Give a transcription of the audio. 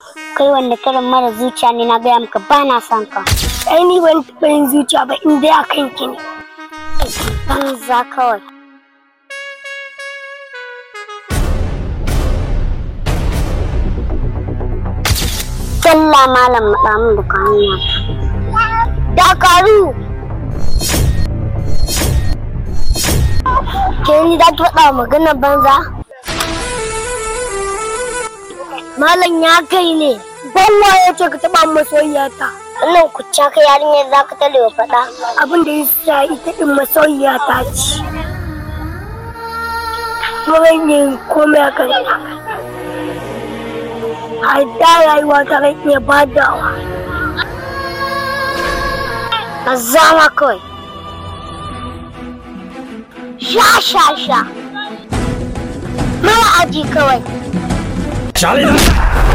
kai wanda karin mara zuciya ne na gaya maka ba na son ka ai ni ban taɓa yin zuciya ba in dai akan ki ne banza kawai Talla malam maɗa min da hanya. Dakaru! Ke ni da ki faɗa magana banza? malam ya kai ne banwa ya ce ka taɓa masoyiyata Wannan kucca ka yarinyar za ka tale wa faɗa. abin da ya sa ita ɗin masoyiyata ce kuma zan yi komai a kanta a da rayuwa ta ran iya badawa Ka zama kawai. Sha sha sha. Mara aji kawai. Charlie!